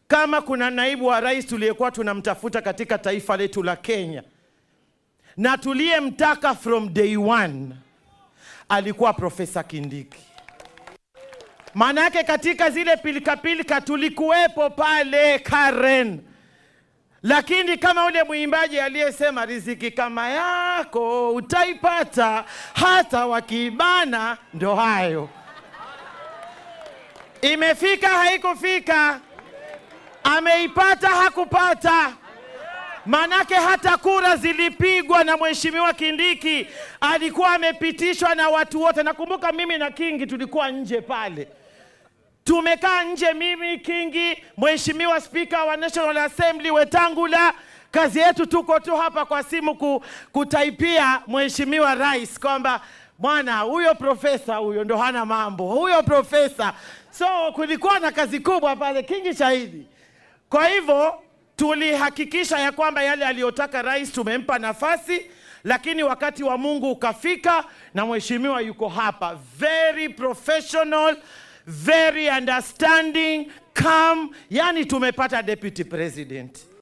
kama kuna naibu wa rais tuliyekuwa tunamtafuta katika taifa letu la Kenya na tuliyemtaka from day one alikuwa Profesa Kindiki. Maana yake katika zile pilikapilika tulikuwepo pale Karen, lakini kama ule mwimbaji aliyesema riziki kama yako utaipata hata wakibana, ndo hayo. Imefika haikufika, ameipata hakupata. Manake hata kura zilipigwa na mheshimiwa Kindiki, alikuwa amepitishwa na watu wote. Nakumbuka mimi na Kingi tulikuwa nje pale, tumekaa nje, mimi Kingi, mheshimiwa spika wa National Assembly Wetangula. Kazi yetu tuko tu hapa kwa simu ku, kutaipia mheshimiwa rais kwamba bwana huyo profesa huyo ndo hana mambo, huyo profesa. So kulikuwa na kazi kubwa pale, Kingi shahidi. Kwa hivyo tulihakikisha ya kwamba yale aliyotaka rais tumempa nafasi, lakini wakati wa Mungu ukafika na mheshimiwa yuko hapa, very professional, very understanding, calm, yani tumepata deputy president.